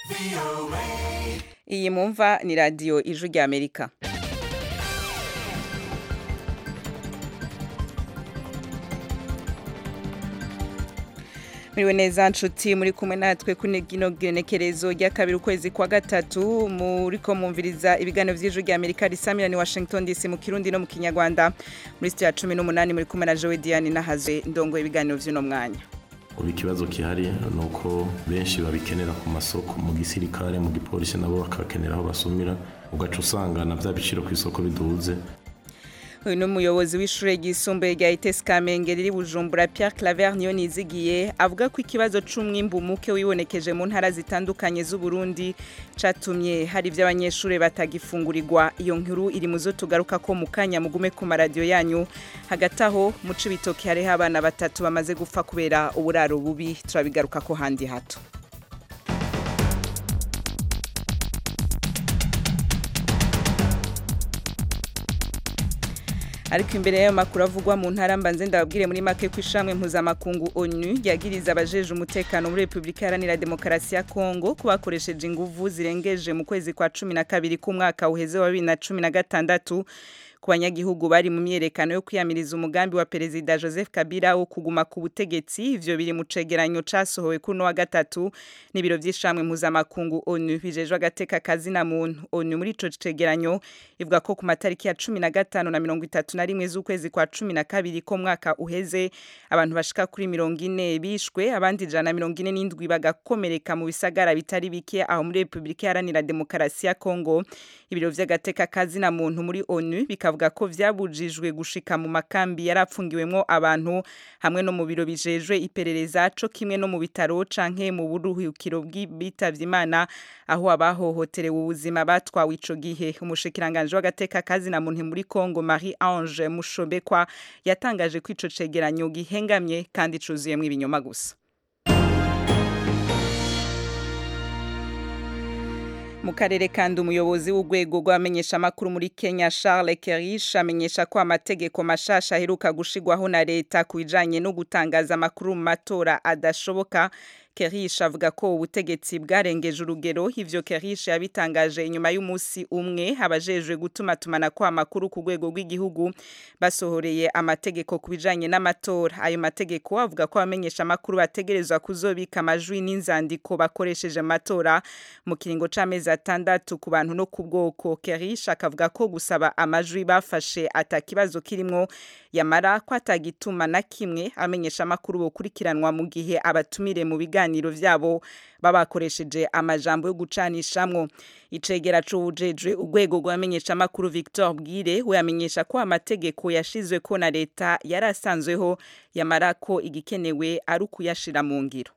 iyi mumva ni radiyo ijwi rya amerika muriwe neza nshuti muri kumwe natwe kuri gino genekerezo rya kabiri ukwezi kwa gatatu muriko mwumviriza ibiganiro vy'ijwi rya amerika risamira ni washington dc mu kirundi no mu kinyarwanda muri sitiyo ya cumi n'umunani muri kumwe na jowe diane nahazwe ndongoye ibiganiro vy'uno mwanya ubu ikibazo gihari ni uko benshi babikenera ku masoko mu gisirikare mu gipolisi nabo bakakenera aho basumira ugaca usanga na bya biciro ku isoko biduze uyu ni umuyobozi w'ishure ryisumbuye rya itesi kamenge riri bujumbura pierre claver niyo nizigiye avuga ko ikibazo c'umwimbu muke wibonekeje mu ntara zitandukanye z'uburundi catumye hari ivy'abanyeshure batagifungurirwa iyo nkuru iri muzo tugaruka ko mu kanya mugume ku maradiyo yanyu hagati aho mu cibitoki hariho abana batatu bamaze gupfa kubera uburaro bubi turabigaruka ko handi hato ariko imbere y'ayo makuru avugwa mu ntara mbanze ndababwire muri make ko ishamwe mpuzamakungu onu ryagiriza abajeje umutekano muri repubulika iharanira demokarasi ya kongo ko bakoresheje inguvu zirengeje mu kwezi kwa cumi na kabiri k'umwaka uheze wa bibiri na cumi na gatandatu ku banyagihugu bari mu myerekano yo kwiyamiriza umugambi wa perezida Joseph Kabila wo kuguma ku butegetsi ivyo biri mu cegeranyo casohowe kuno wa gatatu n'ibiro vy'ishamwe mpuzamakungu ONU bijejwe agateka kazina muntu ONU muri ico cegeranyo ivuga ko ku matariki ya cumi na gatanu na mirongo itatu na rimwe z'ukwezi kwa cumi na kabiri ko mwaka uheze abantu bashika kuri mirongo ine bishwe abandi ijana na mirongo ine n'indwi bagakomereka mu bisagara bitari bike aho muri repubulika iharanira demokarasi ya kongo ibiro vy'agateka kazina muntu muri ONU bikavuga ko vyabujijwe gushika mu makambi yarapfungiwemwo abantu hamwe no mu biro bijejwe iperereza co kimwe no mu bitaro canke mu buruhukiro bw'ibitavye imana aho abahohoterewe ubuzima batwawe ico gihe umushikiranganje w'agateka kazina muntu muri Kongo Marie Ange Mushobekwa yatangaje ko ico cegeranyo gihengamye kandi cuzuyemwo ibinyoma gusa mu karere kandi umuyobozi w'urwego rw'abamenyeshamakuru muri Kenya Charles Kerish amenyesha ko amategeko mashasha aheruka gushigwaho na leta ku bijanye no gutangaza amakuru mu matora adashoboka Kerish avuga ko ubutegetsi bwarengeje urugero ivyo Kerish yabitangaje inyuma y'umunsi umwe abajejwe gutuma tumana ko amakuru ku rwego rw'igihugu basohoreye amategeko ku bijanye n'amatora ayo mategeko avuga ko abamenyesha amakuru bategerezwa kuzobika amajwi n'inzandiko bakoresheje amatora mu kiringo c'amezi atandatu ku bantu no ku bwoko Kerish akavuga ko gusaba amajwi bafashe atakibazo kirimwo yamara ko atagituma na kimwe amenyesha amakuru bokurikiranwa mu gihe abatumire mu biganiro vyabo babakoresheje amajambo yo gucanishamwo icegera c'uwujejwe urwego rw'amenyesha amakuru Victor Bwire we amenyesha ko amategeko yashizwe ko na leta yari asanzweho yamara ko igikenewe ari ukuyashira mu ngiro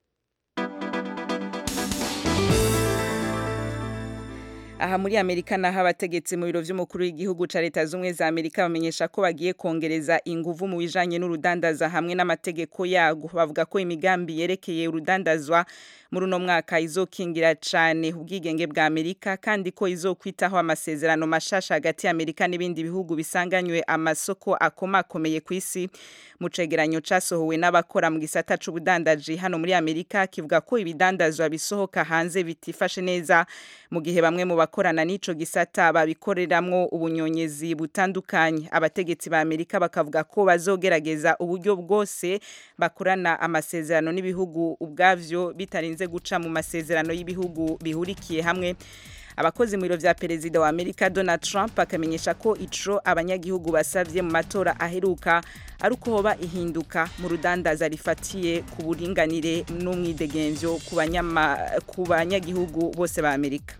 aha muri Amerika naho abategetsi mu biro vy'umukuru w'igihugu ca leta z'umwe za Amerika bamenyesha ko bagiye kongereza inguvu mu bijanye n'urudandaza hamwe n'amategeko yago bavuga ko imigambi yerekeye urudandazwa muri uno mwaka izokingira cane ubwigenge bwa Amerika kandi ko izokwitaho amasezerano mashasha hagati ya Amerika n'ibindi bihugu bisanganywe amasoko akomakomeye ku isi mu cegeranyo casohowe n'abakora mu gisata c'ubudandaji hano muri Amerika kivuga ko ibidandazwa bisohoka hanze bitifashe neza mu gihe bamwe mu bakorana n'ico gisata babikoreramwo ubunyonyezi butandukanye abategetsi ba Amerika bakavuga ko bazogerageza uburyo bwose bakorana amasezerano n'ibihugu ubwavyo bitarinze guca mu masezerano y'ibihugu bihurikiye hamwe abakozi mu biro vya perezida wa Amerika Donald Trump akamenyesha ko ico abanyagihugu basavye mu matora aheruka ari uko hoba ihinduka mu rudandaza rifatiye ku buringanire n'umwidegemvyo ku banyagihugu bose ba Amerika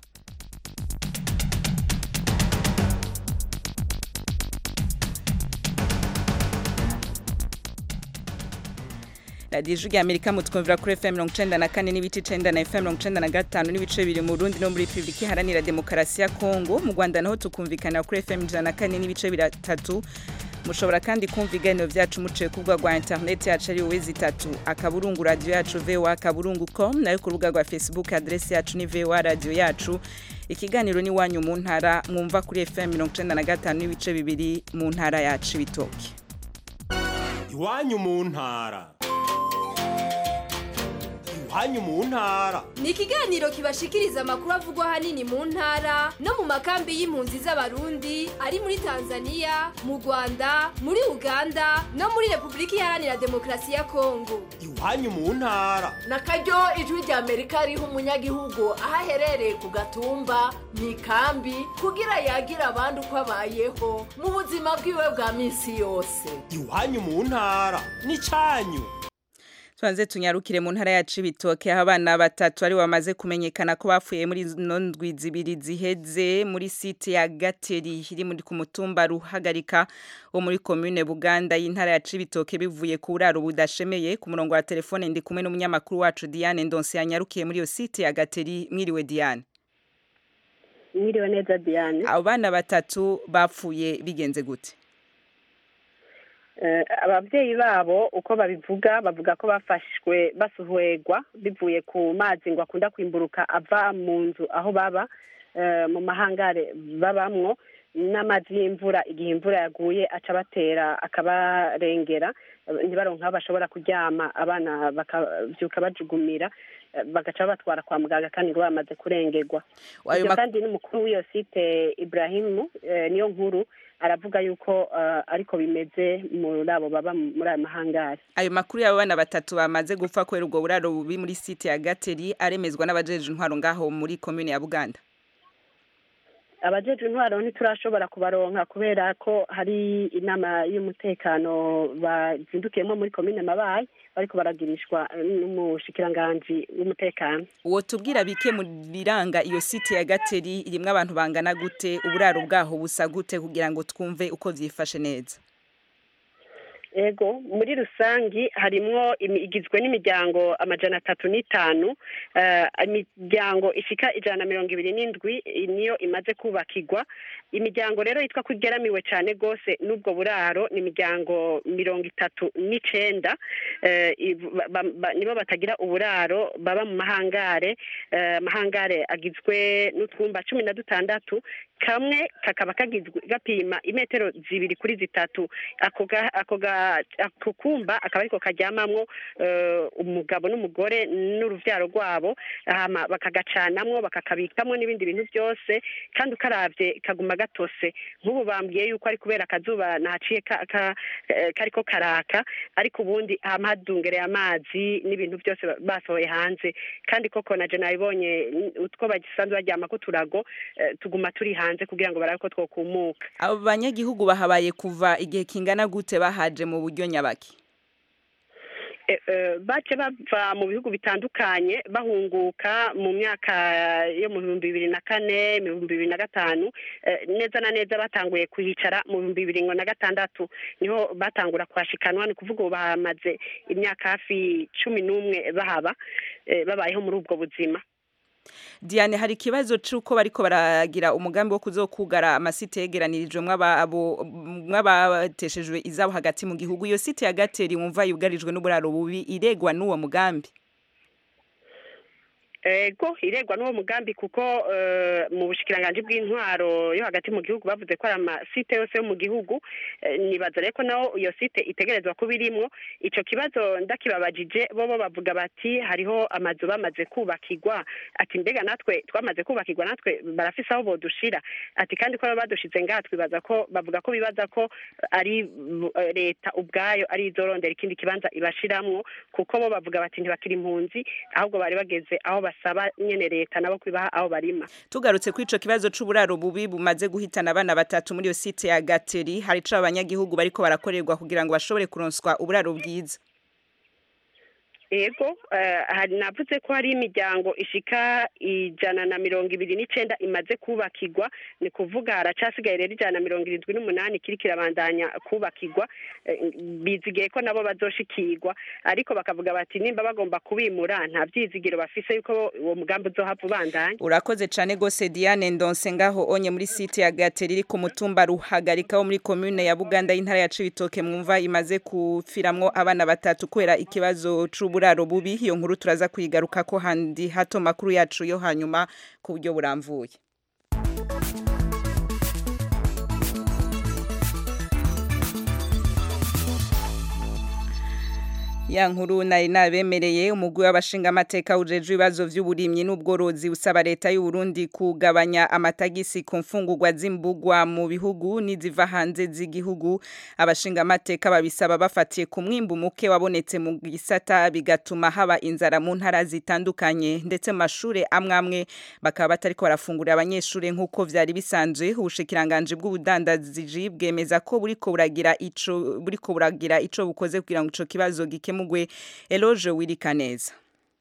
radiyo ijwi amerika mutwumvira kuri fm mirongo icenda na kane n'ibice icenda na fm mirongo icenda na gatanu n'ibice bibiri mu burundi no muri repubulika iharanira demokarasi ya kongo mu rwanda naho tukumvikanira kuri fm ijana na kane n'ibice bitatu mushobora kandi kumva ibiganiro vyacu muciye ku rubuga rwa interineti yacu ari wowe zitatu akaburungu radiyo yacu voa akaburungu com nayo ku rubuga rwa facebook adresi yacu ni voa radiyo yacu ikiganiro ni wanyu mu ntara mwumva kuri fm mirongo icenda na gatanu n'ibice bibiri mu ntara yacu ibitoki iwanyu mu ntara iwanyu mu ntara ni ikiganiro kibashikiriza amakuru avugwa ahanini mu ntara no mu makambi y'impunzi z'abarundi ari muri tanzania mu rwanda muri uganda no muri repubulika iharanira demokarasi ya kongo iwanyu mu ntara na karyo ijwi rya amerika riha umunyagihugu aho aherereye ku gatumba mu ikambi kugira yagira abandi uko abayeho mu buzima bwiwe bwa minsi yose iwanyu mu ntara n'icyanyu tubanze tunyarukire mu ntara ya Cibitoke aho abana batatu ari bamaze kumenyekana ko bapfuye muri zino ndwi zibiri ziheze muri site ya Gateri iri muri ku mutumba ruhagarika wo muri commune Buganda y'intara ya Cibitoke bivuye ku buraro budashemeye ku murongo wa telefone ndi kumwe n'umunyamakuru wacu Diane Ndonse yanyarukiye muri iyo site ya Gateri mwiriwe Diane mwiriwe neza Diane abo bana batatu bapfuye bigenze gute ababyeyi babo uko babivuga bavuga ko bafashwe basuhwegwa bivuye ku mazi ngo akunda kwimburuka ava mu nzu aho baba mu mahangare babamwo n'amazi y'imvura igihe imvura yaguye aca batera akabarengera ntibaronke aho bashobora kuryama abana bakabyuka bajugumira bagaca batwara kwa muganga kandi ngo bamaze kurengerwa ibyo kandi n'umukuru w'iyo site Ibrahimu niyo nkuru aravuga yuko ariko bimeze muri abo baba muri ayo mahangari ayo makuru y'abo bana batatu bamaze gupfa kubera ubwo buraro bubi muri site ya gateri aremezwa n'abajeje intwaro ngaho muri komune ya buganda abajeje intwaro ntiturashobora kubaronka kubera ko hari inama y'umutekano bazindukiyemo muri komine mabayi bariko baragirishwa n'umushikiranganji w'umutekano uwo tubwira bike mu biranga iyo site ya gateri irimwo abantu bangana gute uburaro bwaho busa gute kugira ngo twumve uko vyifashe neza ego muri rusangi harimwo igizwe n'imiryango amajana atatu n'itanu imiryango ishika ijana na mirongo ibiri n'indwi niyo imaze kubakirwa imiryango rero yitwa ko igeramiwe cyane rwose n'ubwo buraro ni imiryango mirongo itatu n'icenda nibo batagira uburaro baba mu mahangare amahangare agizwe n'utwumba cumi na dutandatu kamwe kakaba kagizwe gapima imetero zibiri kuri zitatu ako ako kumba akaba ariko karyamamwo umugabo n'umugore n'uruvyaro rwabo bakagacanamwo bakakabikamwo n'ibindi bintu byose kandi ukaravye kaguma gatose nk'ubu bambwiye yuko ari kubera akazuba nahaciye kariko karaka ariko ubundi hama hadungereye amazi n'ibintu byose basohoye hanze kandi koko naje nabibonye utwo bagisanzwe baryamako turago tuguma turi hanze kugira ngo barabe ko twokumuka abo banyagihugu bahabaye kuva igihe kingana gute bahaje mu buryo nyabaki bace bava mu bihugu bitandukanye bahunguka mu myaka yo mu bihumbi bibiri na kane mu bihumbi bibiri na gatanu neza na neza batanguye kuhicara mu bihumbi bibiri na gatandatu niho batangura kuhashikanwa ni ukuvuga ubu bahamaze imyaka hafi cumi n'umwe bahaba babayeho muri ubwo buzima Diane hari ikibazo cy'uko bariko baragira umugambi wo kuzokugara amasite yegeranirijwe mw'abateshejwe izabo hagati mu gihugu iyo site ya gateri wumva yugarijwe n'uburaro bubi iregwa n'uwo mugambi ego iregwa n'uwo mugambi kuko mu bushikiranganje bw'intwaro yo hagati mu gihugu bavuze ko ari amasite yose yo mu gihugu nibaza rero ko naho iyo site itegerezwa kuba irimwo ico kibazo ndakibabajije bo bo bavuga bati hariho amazu bamaze kubakirwa ati mbega natwe twamaze kubakirwa natwe barafise aho bodushira ati kandi ko badushize ngaha twibaza ko bavuga ko bibaza ko ari leta ubwayo ari izorondera ikindi kibanza ibashiramwo kuko bo bavuga bati ntibakiri impunzi ahubwo bari bageze aho basaba nyene leta nabo kwibaha aho barima tugarutse kuri ico kibazo c'uburaro bubi bumaze guhitana abana batatu muri iyo site ya Gateri hari ico abanyagihugu bariko barakorerwa kugira ngo bashobore kuronswa uburaro bwiza ego hari navuze ko hari imiryango ishika ijana na mirongo ibiri n'icenda imaze kubakirwa ni kuvuga haracasigaye rero ijana na mirongo irindwi n'umunani kiri kirabandanya kubakirwa bizigiye ko nabo bazoshikirwa ariko bakavuga bati nimba bagomba kubimura nta vyizigiro bafise yuko uwo mugambi uzohava ubandanya urakoze cane gose Diane Ndonse ngaho onye muri site ya Gateri iri ku mutumba ruhagarika wo muri commune ya Buganda y'intara ya Cibitoke mwumva imaze kufiramwo abana batatu kubera ikibazo c'ubu uburaro bubi iyo nkuru turaza kuyigaruka ko handi hato makuru yacu yo hanyuma ku buryo buramvuye ya nkuru nari nabemereye umugwi w'abashingamateka ujejwe ibibazo vy'uburimyi n'ubworozi usaba leta y'u Burundi kugabanya amatagisi ku mfungurwa z'imbugwa mu bihugu n'iziva hanze z'igihugu abashingamateka babisaba bafatiye ku mwimbu muke wabonetse mu gisata bigatuma haba inzara mu ntara zitandukanye ndetse mu mashure amwe amwe bakaba batariko barafungurira abanyeshure nk'uko vyari bisanzwe ubushikiranganje bw'ubudandaji bwemeza ko buriko buragira ico buriko buragira ico bukoze kugira ngo ico kibazo gikemurwe Eloge Wirikaneza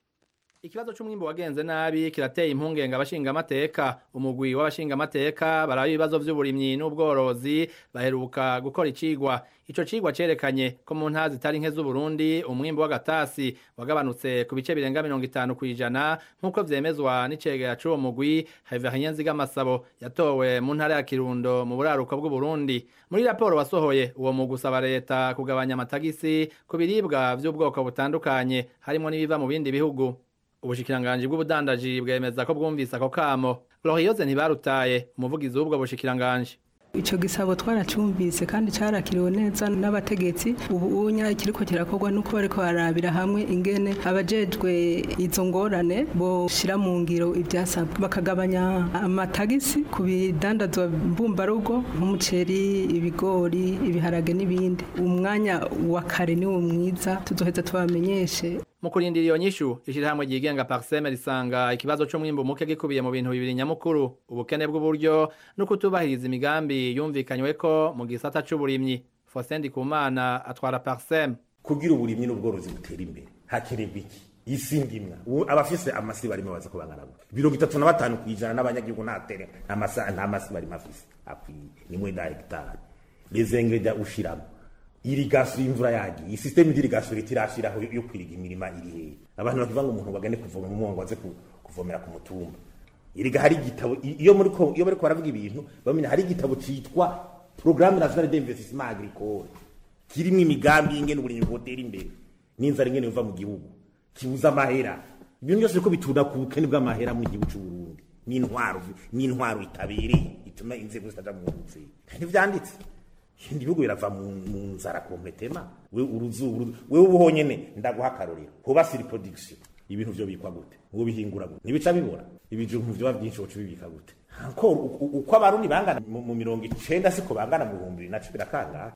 Ikibazo c'umwimbo wagenze nabi kirateye impungenge abashingamateka umugwi w'abashingamateka baraba ibibazo vy'uburimyi n'ubworozi baheruka gukora icigwa ico cigwa cerekanye ko mu ntara zitari nke z'Uburundi umwimbo w'agatasi wagabanutse ku bice birenga mirongo itanu kw'ijana nk'uko vyemezwa n'icegera c'uwo mugwi Haivahien Nzigamasabo yatowe mu ntara ya Kirundo mu buraruko bw'Uburundi muri raporo wasohoye uwo mugwi usaba leta kugabanya amatagisi ku biribwa vy'ubwoko butandukanye harimo n'ibiva mu bindi bihugu ubushikiranganji bw'ubudandaji bwemeza ko bwumvise ako kamo Glorioze ntibarutaye umuvugizi w'ubwo bushikiranganji Ico gisabo twaracumvise kandi carakiriwe neza n'abategetsi ubu unya kiriko kirakorwa nuko bariko barabira hamwe ingene abajejwe izo ngorane bo shira mu ngiro ivyasabwe bakagabanya amatagisi ku bidandazwa mbumbarugo nk'umuceri ibigori ibiharage n'ibindi umwanya wa kare niwo mwiza tuzoheza tubamenyeshe mu kurindira iyo nyishu ishirahamwe ryigenga Parseme risanga ikibazo c'umwimbu muke gikubiye mu bintu bibiri nyamukuru ubukene bw'uburyo no kutubahiriza imigambi yumvikanyweko mu gisata c'uburimyi Faustin Ndikumana atwara Parseme kugira uburimyi n'ubworozi butera imbere hakenerwa iki isi ndimwa abafise amasi barimo baza kubangana gute mirongo itatu na batanu kw'ijana n'abanyagihugu nta tere nta masi barimo afise akwiye ni mwenda hegitari les ingrédients ushiramo irigasiyo imvura yagiye isisiteme y'irigasiyo leta irashiraho yo kwiriga imirima iri hehe abantu bakivuga ngo umuntu bagane kuvoma mu mwongo aze kuvomera ku mutumba iriga hari igitabo iyo muri ko iyo bariko baravuga ibintu bamenya hari igitabo citwa programme nationale d'investissement agricole kirimo imigambi y'ingene uburimyi bwotera imbere n'inzara ingene yova mu gihugu kibuza amahera ibintu byose biriko bitunda ku bukene bw'amahera mu gihugu c'u Burundi n'intwaro n'intwaro itabereye ituma inzego zitaja mu nzira ntivyanditse ibindi bihugu birava mu nzara kompletema we uruzuba wewe ubu honyene ndaguha akarorero hoba siri production ibintu vyo bikwa gute ngo bihingura gute ntibica bibora ibijumbu vyoba vyinshi woca bibika gute encore uko abarundi bangana mu mirongo icenda siko bangana mu bihumbi bibiri na cumi na kangahe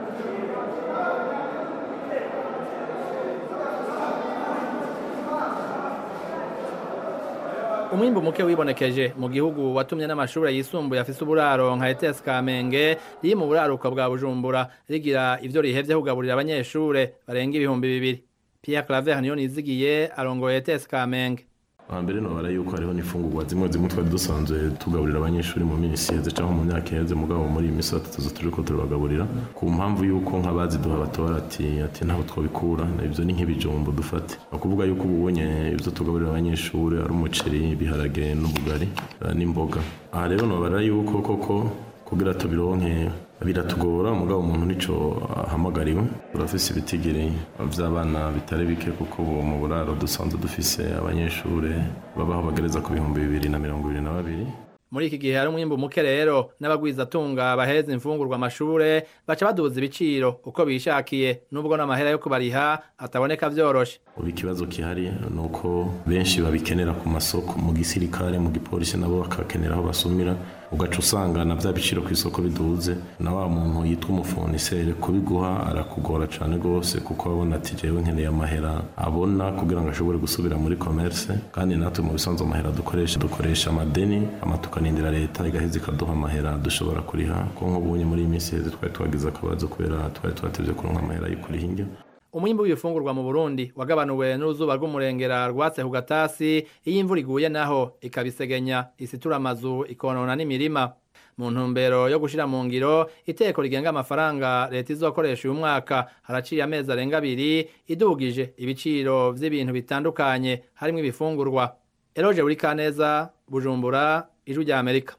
umwimbu muke wibonekeje mu gihugu watumye n'amashure yisumbuye afise uburaro nka ETS Kamenge riri mu buraruko bwa Bujumbura rigira ivyo rihevye kugaburira abanyeshure barenga ibihumbi bibiri Pierre Claver niyo nizigiye arongoye ETS Kamenge hambere nobara yuko hariho n'imfungurwa zimwe zimwe twari dusanzwe tugaburira abanyeshuri mu minsi iheze cyangwa mu myaka iheze mugabo muri iyi minsi tuza turiko turabagaburira ku mpamvu yuko nk'abaziduha batora ati ati ntaho twabikura ibyo ni nk'ibijumbo dufate ni ukuvuga yuko ubu ubonye ibyo tugaburira abanyeshuri ari umuceri ibiharage n'ubugari n'imboga aha rero nobara yuko koko kugira tubironke biratugora mugabo umuntu nico ahamagariwe turafise ibitigiri vy'abana bitari bike kuko ubu mu buraro dusanzwe dufise abanyeshure babaho bagereza ku bihumbi bibiri na mirongo ibiri na babiri muri iki gihe hari umwimbu muke rero n'abagwizatunga baheza imfungurwa amashure baca baduza ibiciro uko bishakiye nubwo n'amahera yo kubariha ataboneka vyoroshe ubu ikibazo kihari ni uko benshi babikenera ku masoko mu gisirikare mu gipolisi nabo bakakenera aho basumira ugaca usanga na bya biciro ku isoko biduze na wa muntu yitwa umufonisere kubiguha arakugora cyane rwose kuko abona ati jewe nkeneye amahera abona kugira ngo ashobore gusubira muri commerce kandi natwe mu bisanzwe amahera dukoresha dukoresha amadeni ama tukanindira leta igaheza ikaduha amahera dushobora kuriha ko nk'ubunye muri iyi minsi heze twari twagize akabazo kubera twari twatevye kuronka amahera yo kuriha indyo umwimbu w'ibifungurwa mu Burundi wagabanuwe n'uruzuba rw'umurengera rwatse ku gatasi iyo imvura iguye naho ikabisegenya isitura amazu ikonona n'imirima mu ntumbero yo gushira mu ngiro iteko rigenga amafaranga leta izokoresha uyu mwaka haraciye amezi arenga abiri idugije ibiciro vy'ibintu bitandukanye harimwo ibifungurwa Eroje Burikaneza Bujumbura Ijwi rya Amerika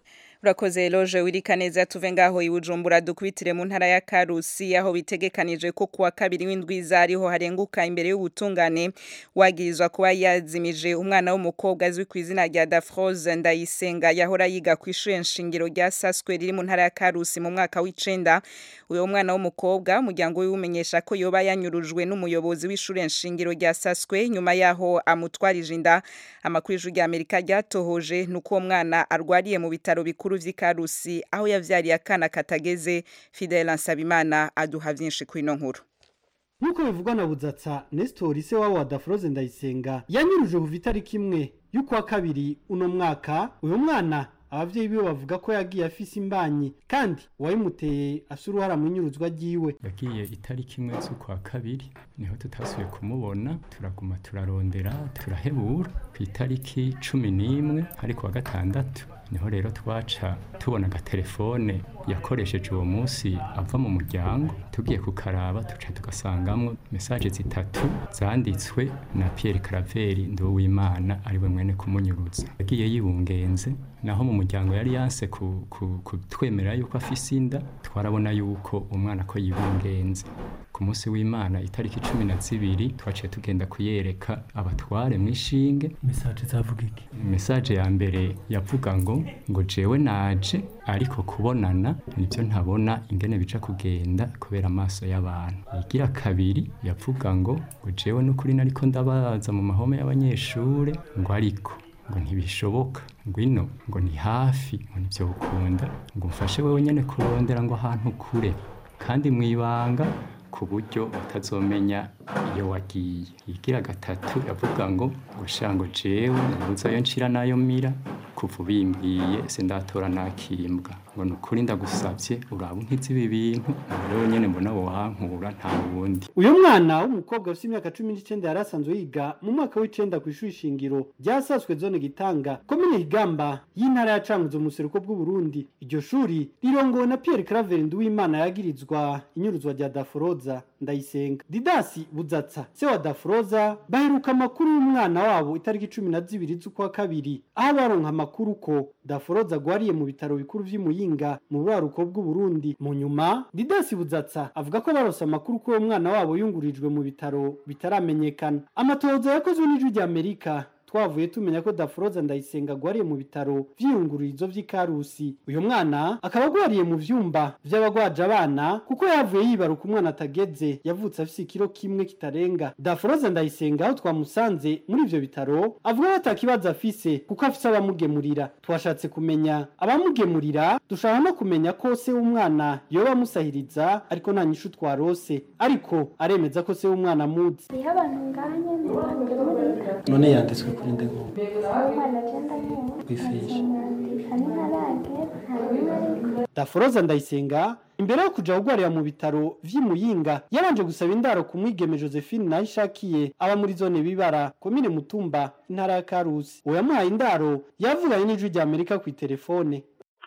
urakoze loje wirika neza tuve ngaho ibujumbura dukubitire mu ntara ya karusi aho bitegekanije ko kuwa kabiri w'indwiza ariho harenguka imbere y'ubutungane wagirizwa kuba yazimije umwana w'umukobwa azwi ku izina rya Dafroze Ndayisenga yahora yiga ku ishure nshingiro rya Saswe riri mu ntara ya Karusi mu mwaka w'icenda uyo mwana w'umukobwa umuryango we umenyesha ko yoba yanyurujwe n'umuyobozi w'ishure nshingiro rya Saswe nyuma yaho amutwarije inda amakuru y'ijuru rya Amerika ryatohoje nuko uwo mwana arwariye mu bitaro bikuru vy'ikarusi aho yavyariye akana katageze Fidel Nsabimana aduha vyinshi kuri ino nkuru nk'uko bivugwa na budzatsa nesitori se wabo wa daforoze ndayisenga yanyuruje kuva itariki imwe y'ukwa kabiri uno mwaka uyu mwana abavyeyi biwe bavuga ko yagiye afise imbanyi kandi uwayimuteye afise uruhara mu inyuruzwa ryiwe yagiye itariki imwe z'ukwa kabiri niho tutasubiye kumubona turaguma turarondera turahebura ku itariki cumi n'imwe ariko wa gatandatu niho rero twaca tubona agatelefone yakoresheje uwo munsi ava mu muryango tugiye kukaraba tuca tugasangamwo mesaje zitatu zanditswe na Pierre Caraveri Nduwimana ariwe mwene kumunyuruza yagiye yibungenze naho mu muryango yari yanse kutwemera yuko afise inda twarabona yuko umwana ko yibungenze ku munsi w'imana itariki cumi na zibiri twaciye tugenda kuyereka abatware mu ishinge mesaje zavuga iki mesaje ya mbere yavuga ngo ngo jewe naje ariko kubonana nibyo ntabona ingene bica kugenda kubera amaso y'abantu igira kabiri yavuga ngo ngo jewe n'ukuri nariko ndabaza mu mahome y'abanyeshure ngo ariko ngo ntibishoboka ngwino ngo ni hafi ngo nibyo ukunda ngo mfashe wewe nyene kurondera ngo ahantu kure kandi mwibanga ku buryo utazomenya iyo wagiye igira gatatu yavuga ngo ngo shango jewe nabuzayo nshira nayo mira kuva ubimbwiye sindatora nakimbwa ngo nukuri ndagusabye uraba unkize ibi bintu rero nyene mbona wohankura nta wundi uyu mwana w'umukobwa ufite imyaka cumi n'icenda yari asanzwe yiga mu mwaka w'icenda ku ishuri shingiro ryasaswe zone gitanga komine higamba y'intara ya cankuzo mu buseruko bw'uburundi iryo shuri rirongowe na pierre claver nduwimana yagirizwa inyuruzwa rya daforoza ndayisenga didasi budzatsa se wa daforoza baheruka amakuru y'umwana wabo itariki cumi na zibiri z'ukwa kabiri aho baronka amakuru ko daforoza agwariye mu bitaro bikuru vy'imuyinga mu buraruko bw'uburundi mu nyuma didasi budzatsa avuga ko barose amakuru ko uwo mwana wabo yungurijwe mu bitaro bitaramenyekana amatohoza yakozwe n'ijwi rya amerika twavuye tumenya ko daforoza ndayisenga agwariye mu bitaro vy'iyungururizo vy'ikarusi uyu mwana akaba agwariye mu vyumba vy'abagwaje abana kuko yavuye yibaruka umwana atageze yavutse afise ikiro kimwe kitarenga daforoza ndayisenga aho twamusanze muri ivyo bitaro avuga ko atakibazo afise kuko afise abamugemurira twashatse kumenya abamugemurira dushaka no kumenya ko se w'umwana yoba amusahiriza ariko nta nyishu twarose ariko aremeza ko se w'umwana amuzi hariho abantu nganye bamugemurira none yanditswe kuri ndego umwana agenda nyine kwifishi hari ntarage nta n'umwe ariko daforoza ndayisenga imbere yo kuja kugwarira mu bitaro vy'imuyinga yabanje gusaba indaro ku mwigeme josephine nayo ishakiye aba muri zone bibara komine mutumba intara ya karusi uwo yamuhaye indaro yavuganye n'ijwi rya amerika kw'iterefone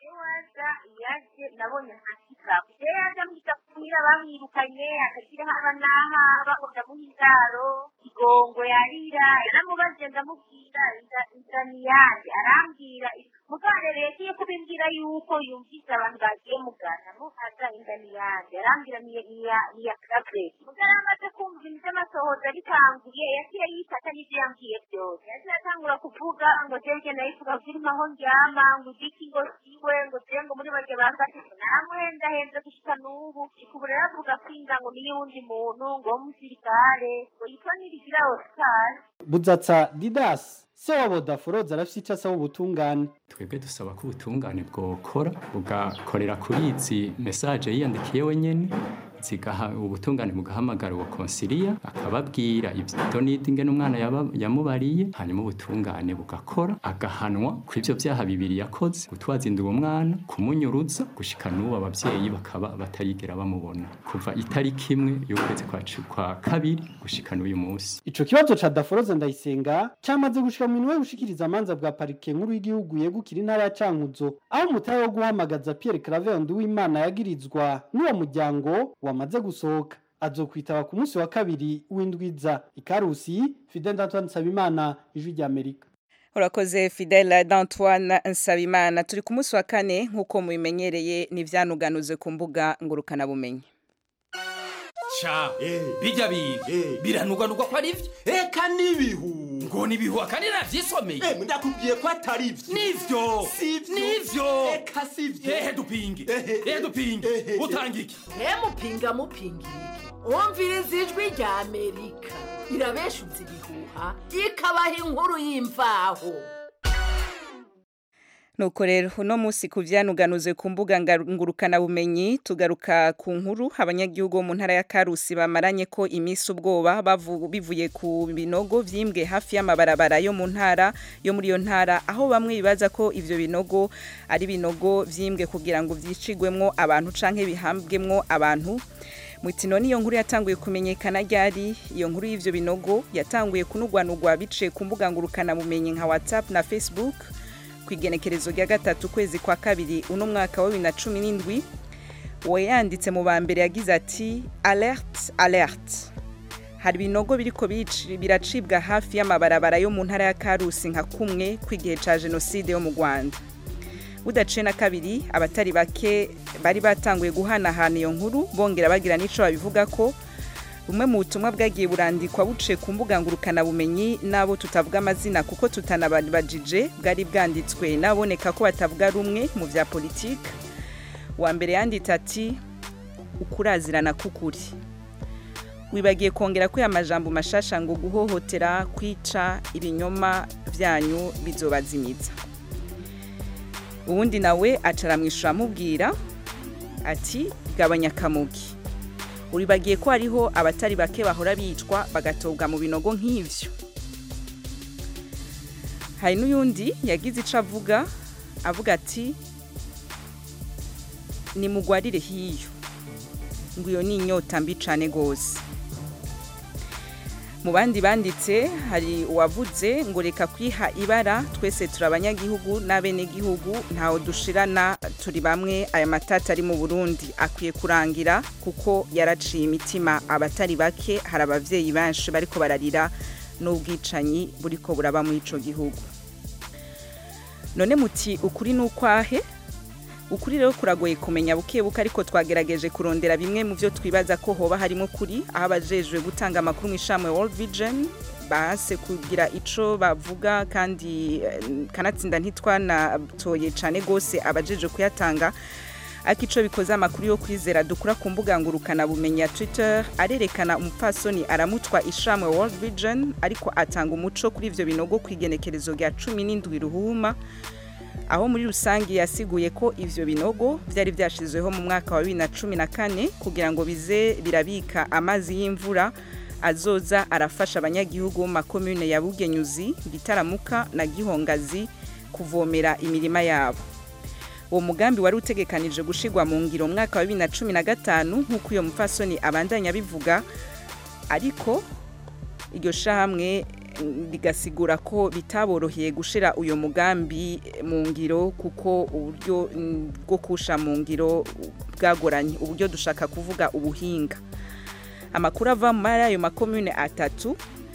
yaje nabonye ntakika rero yaje amwita kumira bamwirukanye akagira haba n'aha bakunda muha indaro igongo yarira yaramubajije ndamubwira inzira ni yanjye arambwira muganga rero yagiye kubimbwira yuko yumvise abantu bagiye mugana muhaza inda ni yanjye arambwira ni iya kabe muganga amaze kumva ibintu by'amasohoza bitanguye yagiye yifata n'ibyo yambwiye byose yagiye atangura kuvuga ngo jeje nayivuga zirimo aho ndyama ngo igiki ngo siwe ngo jewe ngo muri bajya bafashe namuhendahenze gushika n'ubu ubu rero avuga ko inda ngo niyo wundi muntu ngo w'umusirikare ngo yitwa nirigira oscar budzatsa didasi se wabo daforoza arafise ico asaba ubutungane twebwe dusaba ko ubutungane bwokora bugakorera kuri izi mesaje yiyandikiye wenyene zigaha ubutungane bugahamagara uwo konsiliya akababwira ibyo n'idingene umwana yaba- yamubariye hanyuma ubutungane bugakora agahanwa ku ivyo vyaha bibiri yakoze gutwaza inda uwo mwana kumunyuruza gushika n'ubu abavyeyi bakaba batayigera bamubona kuva itariki imwe y'ukwezi kwa cu- kwa kabiri gushika n'uyu munsi ico kibazo ca daforoza ndayisenga camaze gushika mu minwe gushikiriza amanza bwa parike nkuru y'igihugu yegukira intara ya cankuzo aho umutahe wo guhamagaza pierre claver nduwimana yagirizwa n'uwo muryango wamaze gusohoka azokwitaba ku munsi wa kabiri w'indwiza ikarusi fidel antoine nsabimana ijwi ry'amerika urakoze fidele d'antoine nsabimana turi ku munsi wa kane nk'uko mubimenyereye n'ivyanuganuze ku mbuga ngurukanabumenyi sha bijya biga biranugwanugwa ko ari byo eka n'ibihu ngo nibihu kandi navyisomeye ndakubwiye ko atari byo nivyo nivyo eka sivyo ehe dupinge ehe dupinge utanga iki mupinga mupinga iki wumviriza ijwi rya amerika irabeshuza ibihuha ikabaha inkuru y'imvaho nuko rero uno munsi ku vyanuganuze ku mbuga ngurukanabumenyi tugaruka ku nkuru abanyagihugu bo mu ntara ya karusi bamaranye ko iminsi ubwoba bavu- bivuye ku binogo vyimbwe hafi y'amabarabara yo mu ntara yo muri iyo ntara aho bamwe bibaza ko ivyo binogo ari binogo vyimbwe kugira ngo vyicigwemwo abantu canke bihambwemwo abantu Mwitino niyo nkuru yatanguye kumenyekana ryari iyo nkuru y'ivyo binogo yatanguye kunugwanugwa biciye ku mbuga ngurukana bumenyi nka WhatsApp na Facebook ku igenekerezo rya gatatu kwezi kwa kabiri uno mwaka wa bibiri na cumi n'indwi we yanditse mu ba mbere yagize ati alert alert hari ibinogo biriko bici- biracibwa hafi y'amabarabara yo mu ntara ya karusi nka kumwe kw'igihe ca jenoside yo mu rwanda budaciye na kabiri abatari bake bari batanguye guhanahana iyo nkuru bongera bagira n'ico babivuga ko bumwe mu butumwa bwagiye burandikwa buciye ku mbuga ngurukanabumenyi n'abo tutavuga amazina kuko tutanabajije bwari bwanditswe n'aboneka ko batavuga rumwe mu vya politike wa mbere yanditse ati ukurazirana k'ukuri wibagiye kongera ko aya majambo mashasha ngo guhohotera kwica ibinyoma vyanyu bizobazimiza uwundi nawe acaramwishyura amubwira ati gabanya akamugi uribagiye ko hariho abatari bake bahora bicwa bagatobwa mu binogo nk'ivyo hari n'uyundi yagize ico avuga avuga ati nimugwarire hiyo ngo iyo ni inyota mbi cane gose mu bandi banditse hari uwavuze ngo reka kwiha ibara twese turi abanyagihugu n'abenegihugu ntawe dushirana turi bamwe aya matata ari mu burundi akwiye kurangira kuko yaraciye imitima abatari bake hari abavyeyi benshi bariko bararira n'ubwicanyi buriko buraba muri ico gihugu none muti ukuri ni ukwahe ukuri rero kuragoye kumenya buke buke ariko twagerageje kurondera bimwe mu byo twibaza ko hoba harimo kuri aho abajejwe gutanga amakuru mu ishamwe World Vision bahase kugira ico bavuga kandi eh, kanatsinda ntitwanatoye cane gose abajejwe kuyatanga ariko ico bikoze amakuru yo kwizera dukura ku mbuga ngurukana bumenyi ya Twitter arerekana umupfasoni aramutwa ishamwe World Vision ariko atanga umuco kuri ivyo binogo kwigenekerezo rya 17 ruhuma aho muri rusange yasiguye ko ivyo binogo vyari vyashizweho mu mwaka wa 2014 kugira ngo bize birabika amazi y'imvura azoza arafasha abanyagihugu mu makomune ya Bugenyuzi Gitaramuka na Gihongazi kuvomera imirima yabo uwo mugambi wari utegekanije gushigwa mu ngiro mu mwaka wa 2015 nk'uko iyo mupfasoni abandanya bivuga ariko iryo shahamwe rigasigura ko bitaboroheye gushira uyo mugambi mu ngiro kuko uburyo mm, bwo kusha mu ngiro bwagoranye uburyo dushaka kuvuga ubuhinga amakuru ava muri ayo makomune atatu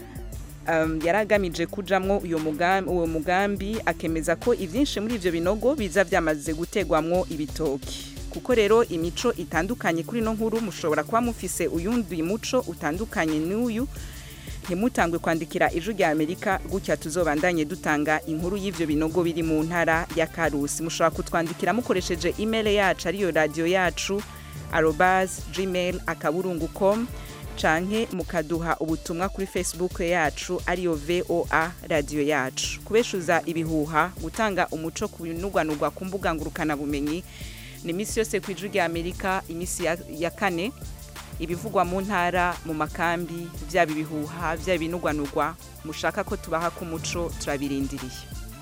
um, yaragamije kujamwo uyo mugambi uwo mugambi akemeza ko ivyinshi muri ivyo binogo biza vyamaze gutegwamwo ibitoki kuko rero imico itandukanye kuri no nkuru mushobora kuba mufise uyundi muco utandukanye n'uyu ntimutangwe kwandikira ijwi rya amerika gutya tuzobandanye dutanga inkuru y'ivyo binogo biri mu ntara ya karusi mushobora kutwandikira mukoresheje email yacu ariyo radio yacu arobas gmail akaburungu com canke mukaduha ubutumwa kuri facebook yacu ariyo voa radio yacu kubeshuza ibihuha gutanga umuco ku binugwanugwa ku mbuga ngurukana bumenyi ni imisi yose ku ijwi rya amerika imisi ya, ya kane ibivugwa mu ntara mu makambi byaba ibihuha byaba ibinugwanugwa mushaka ko tubaha ku muco turabirindiriye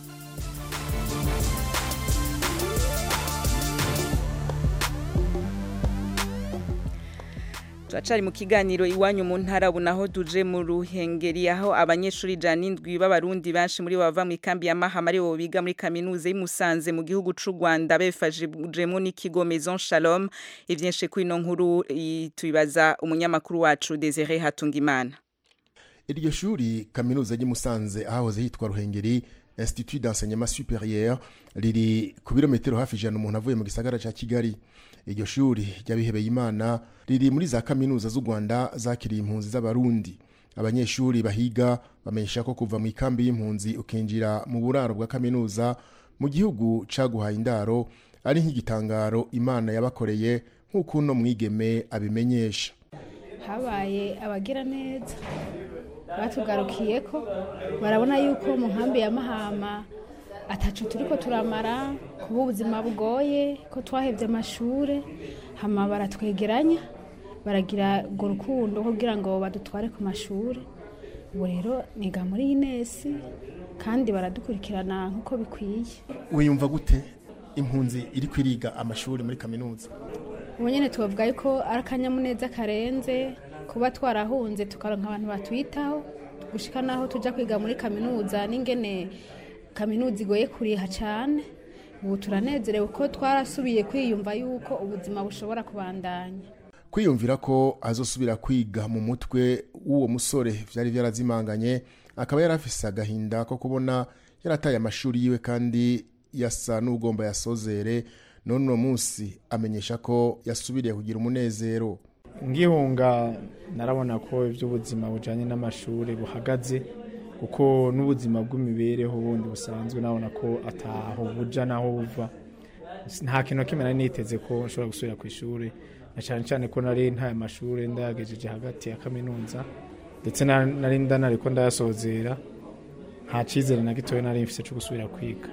turacari mu kiganiro iwanyu mu ntara ubu naho duje mu ruhengeri aho abanyeshuri ijana n'indwi b'abarundi benshi muri bo bava mu ikambi ya mahama ari bo biga muri kaminuza y'imusanze mu gihugu c'u rwanda befashijemo n'ikigo maison shalom ivyinshi kuri ino nkuru i- tubibaza umunyamakuru wacu desire hatungimana iryo shuri kaminuza ry'i Musanze ahahoze hitwa ruhengeri institut d'enseignement supérieur riri ku birometero hafi ijana umuntu avuye mu gisagara ca kigali iryo shuri ry'abihebeye imana riri muri za kaminuza z'u rwanda zakiriye impunzi z'abarundi abanyeshuri bahiga bamenyesha ko kuva mu ikambi y'impunzi ukinjira mu buraro bwa kaminuza mu gihugu caguhaye indaro ari nk'igitangaro imana yabakoreye nk'uko uno mwigeme abimenyesha habaye abagira neza batugarukiye ko barabona yuko mu nkambi ya mahama atacu turi ko turamara kuba ubuzima bugoye ko twahebye amashuri hama baratwegeranya baragira urwo rukundo kugira ngo badutware ku mashuri ubu rero niga muri inesi kandi baradukurikirana nk'uko bikwiye wiyumva gute impunzi iri kwiriga amashuri muri kaminuza ubu nyine tubavuga yuko ari akanyamuneza karenze kuba twarahunze tukaronka abantu batwitaho gushika naho tujya kwiga muri kaminuza n'ingene kaminuza igoye kuriha cyane ubu turanezerewe ko twarasubiye kwiyumva yuko ubuzima bushobora kubandanya kwiyumvira ko azosubira kwiga mu mutwe w'uwo musore byari byarazimanganye akaba yari afise agahinda ko kubona yarataye amashuri yiwe kandi yasa n'ugomba yasozere none uno munsi amenyesha ko yasubiriye kugira umunezero ngihunga narabona ko iby'ubuzima bujyanye n'amashuri buhagaze kuko n'ubuzima bw'imibereho bundi busanzwe nabona ko ataho buja naho buva nta kintu kimwe nari niteze ko nshobora gusubira ku ishuri na cyane cyane ko nari ntaye amashuri ndayagejeje hagati ya kaminuza ndetse nari ndanari ko ndayasozera nta cyizere na gitoya nari mfite cyo gusubira kwiga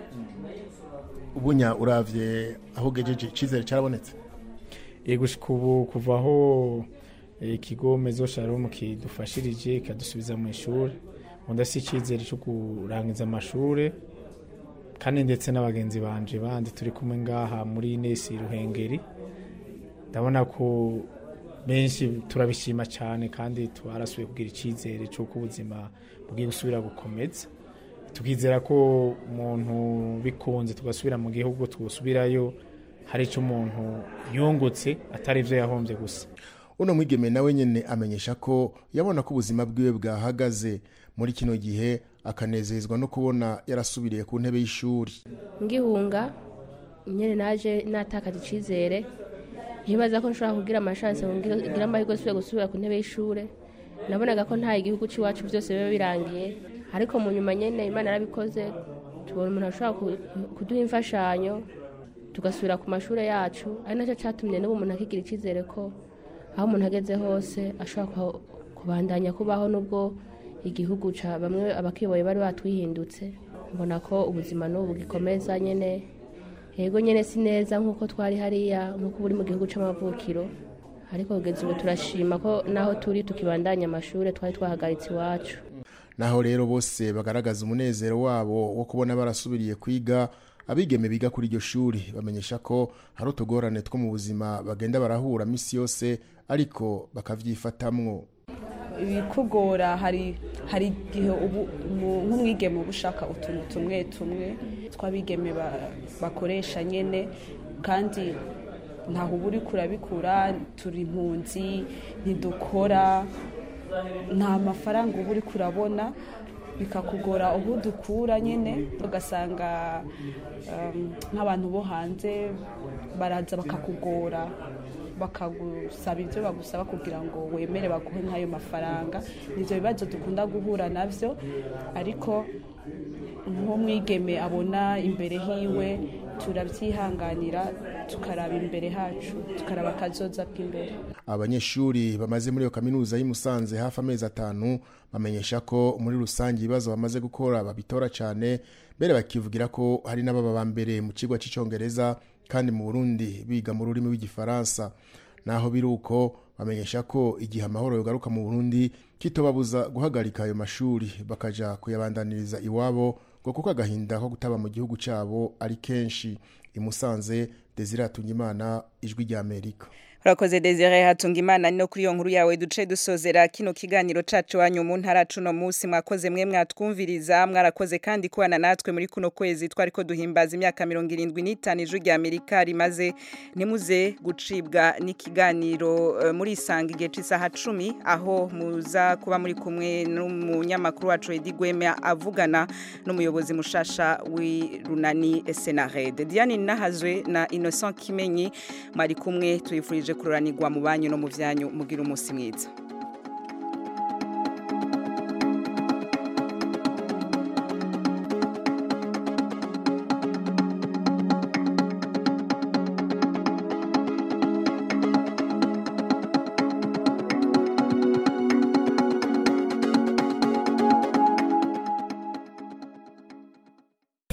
ubunya uravye aho ugejeje icyizere cyarabonetse yego ubu kuva aho ikigo mezo sharom kidufashirije kikadusubiza mu ishuri ubundi si icyizere cyo kurangiza amashuri kandi ndetse n'abagenzi banje bandi turi kumwe ngaha muri nesi ruhengeri ndabona ko benshi turabishima cyane kandi twarasubiye kugira icyizere cy'uko ubuzima bugiye gusubira gukomeza tukizera ko umuntu bikunze tugasubira mu gihugu tugasubirayo hari icyo umuntu yungutse atari ibyo yahombye gusa uno mwigeme nawe nyine amenyesha ko yabona ko ubuzima bwiwe bwahagaze muri kino gihe akanezezwa no kubona yarasubiriye ku ntebe y'ishuri ngihunga nyine naje natakaje icyizere ntibaza ko nshobora kugira amashansi ngira amahirwe asubire gusubira ku ntebe y'ishuri nabonaga ko nta igihugu cy'iwacu byose biba birangiye ariko mu nyuma nyine imana yarabikoze tubona umuntu ashobora kuduha imfashanyo tugasubira ku mashuri yacu ari nacyo cyatumye n'ubu umuntu akigira icyizere ko aho umuntu ageze hose ashobora kubandanya kubaho n'ubwo igihugu bamwe abakiboye bari batwihindutse mbona ko ubuzima n'ubu gikomeza nyine yego nyine si neza nk'uko twari hariya nk'uko buri mu gihugu cy'amavukiro ariko kugeza ubu turashima ko naho turi tukibandanya amashuri twari twahagaritse iwacu naho rero bose bagaragaza umunezero wabo wo kubona barasubiriye kwiga abigeme biga kuri iryo shuri bamenyesha ko hari utugorane two mu buzima bagenda barahura minsi yose ariko bakavyifatamwo ibikugora hari hari igihe ubu nk'umwigeme uba ushaka utuntu tumwe tumwe tw'abigeme bakoresha nyine kandi ntaho uba uri kurabikura turi impunzi ntidukora nta mafaranga uba uri kurabona bikakugora aho dukura nyine ugasanga nk'abantu bo hanze baraza bakakugora bakagusaba ibyo bagusaba kugira ngo wemere baguhe nk'ayo mafaranga nibyo bibazo dukunda guhura nabyo ariko nk'umwigeme abona imbere hiwe turabyihanganira tukaraba imbere hacu tukaraba akazoza k'imbere abanyeshuri bamaze muri iyo kaminuza y'i Musanze hafi amezi atanu bamenyesha ko muri rusange ibibazo bamaze gukora babitora cyane mbere bakivugira ko hari n'ababa ba mbere mu kigo cy'icyongereza kandi mu burundi biga mu rurimi rw'igifaransa naho biri uko bamenyesha ko igihe amahoro yogaruka mu burundi kitobabuza guhagarika ayo mashuri bakaja kuyabandaniriza iwabo ngo kuko agahinda ko gutaba mu gihugu cyabo ari kenshi imusanze desire imana ijwi ry'amerika urakoze desire hatunga imana no kuri iyo nkuru yawe duce dusozera kino kiganiro cacu wanyu mu ntara cuno munsi mwakoze mwe mwatwumviriza mwarakoze kandi kubana natwe muri kuno kwezi twariko duhimbaza imyaka mirongo irindwi n'itanu ijwi rya amerika rimaze ntimuze gucibwa n'ikiganiro eh, muri isanga igihe c'isaha cumi aho muza kuba muri kumwe n'umunyamakuru wacu edi gwema avugana n'umuyobozi mushasha w'irunani senarede diane nahazwe na innocent kimenyi mwari kumwe tuyifurije kuroranirwa mu banyu no mu vyanyu mugira umunsi mwiza